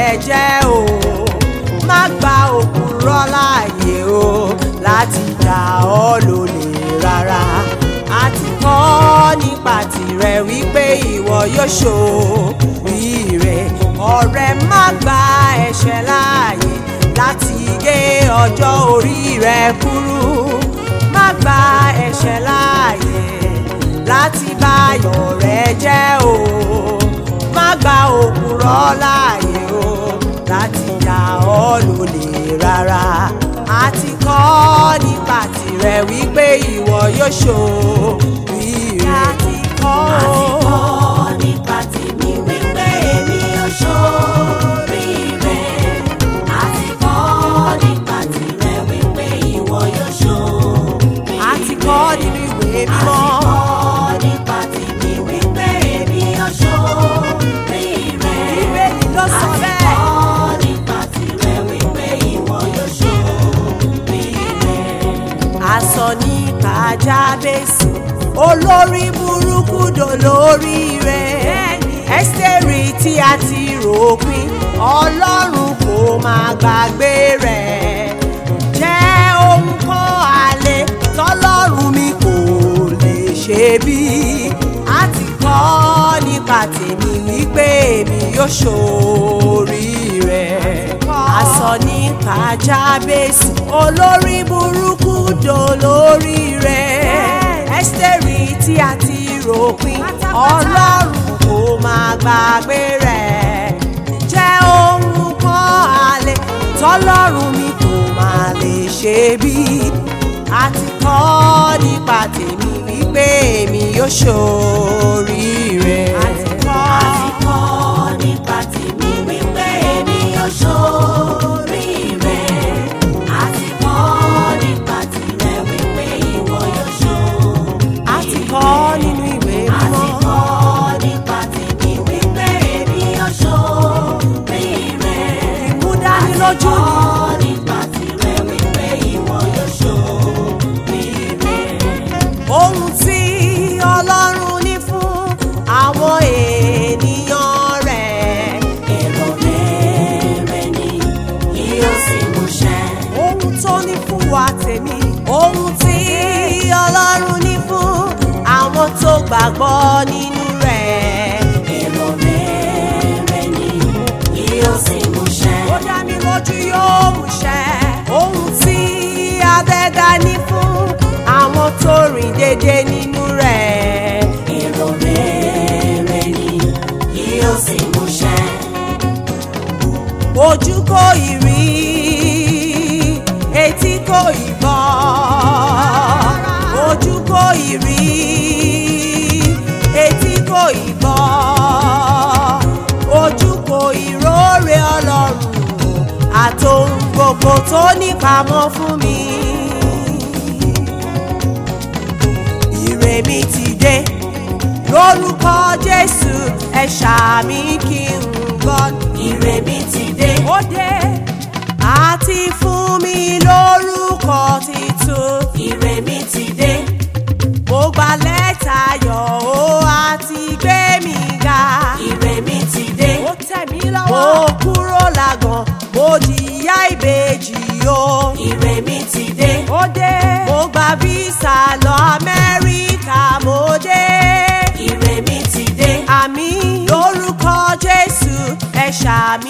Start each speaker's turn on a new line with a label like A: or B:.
A: rẹ jẹ́ o má gba òkúrọ́ láàyè o láti dá ọ lólè rárá àti kọ́ nípa tirẹ̀ wípé ìwọ yóò ṣòríire ọ̀rẹ́ má gba ẹ̀ṣẹ̀ láàyè láti gé ọjọ́ orí rẹ kúrú má gba ẹ̀ṣẹ̀ láàyè láti bá ayọ̀ rẹ jẹ́ o má gba òkúrọ́ láàyè o láti dá ọ lólè rárá àti kọ́ nípa tirẹ̀ wípé ìwọ yóò ṣòríire àti kọ́
B: àti
A: o.
B: kọ́ nípa tèmi wípé èmi ò ṣoríire. àti kọ́ nípa tìrẹ wípé ìwọ yóò ṣoríire.
A: àti kọ́ nínú ìwé
B: àti
A: mímọ́.
B: kọ́ nípa tèmi wípé èmi ò ṣoríire.
A: Bíbélì ló sọ
B: àti
A: bẹ́ẹ̀.
B: kọ́ nípa tìrẹ wípé ìwọ yóò ṣoríire.
A: asán ní kájábèsì olórí burúkú dolórí rẹ̀ ẹ́sítẹ́rì tí a ti ròpin ọlọ́run kò máa gbàgbé rẹ̀ jẹ́ ohun kan àlè tọ́lọ́run mi kò lè ṣe bí a ti kọ́ nípa tèmi wípé èmi yóò ṣoríire asán ní kájábèsì olórí burúkú dolórí rẹ̀ ẹ́sítẹ́rì tí a ti ròpin ọlọ́run kò máa gbàgbé rẹ̀ jẹ́ ohun kan àlè tọ́lọ́run mi kò máa lè ṣe bí a ti kọ́ nípa tèmi wípé èmi yóò ṣoríire.
B: àti kọ́ nípa tèmi wípé èmi ò ṣoríire. àti kọ́ nípa tìrẹ wípé ìwọ yóò ṣoríire.
A: a ti kọ́ nínú ìwé
B: àti
A: mímọ́.
B: kọ́ nípa tèmi wípé èmi ò ṣoríire.
A: ìmúdánilójú ni.
B: kọ́ nípa tìrẹ wípé ìwọ yóò ṣoríire.
A: ohun tí ọlọ́run ní fún àwọn ènìyàn rẹ̀.
B: èrò rere ni yóò sì múṣẹ.
A: ohun tó ní fún wa tèmi. ohun tí ọlọ́run ní fún àwọn tó gbàgbọ́ nínú rẹ̀.
B: èrò rere ni yóò sì múṣẹ.
A: ó dá mi lójú yóò múṣẹ. ohun tí adẹ́dá ní fún àwọn tó rìn déédé nínú rẹ̀.
B: èrò rere ni yóò sì múṣẹ.
A: ojú kò ì rí etí kò ì gbọ́ ojú kò ì rí etí kò ì gbọ́ ojú kò ì róore ọlọ́run àtòhun gbogbo tó nípamọ́ fún mi. Ire mi ti dé lórúkọ Jésù ẹ ṣàmì kí n gbọ́.
B: ire mi ti dé.
A: ó dé àti fún mi lórúkọ titun.
B: ire mi ti dé.
A: mo gba lẹ́tà yọ̀ ó àti gbé mi ga.
B: ire mi ti dé.
A: ó tẹ̀ mí lọ́wọ́. mo kúrò lágàn mo jìyà ìbejì o.
B: ire mi ti dé.
A: ó dé mo gba visa lọ Amẹ́ríkà mo dé.
B: ire mi ti dé.
A: àmì lórúkọ Jésù ẹ ṣàmì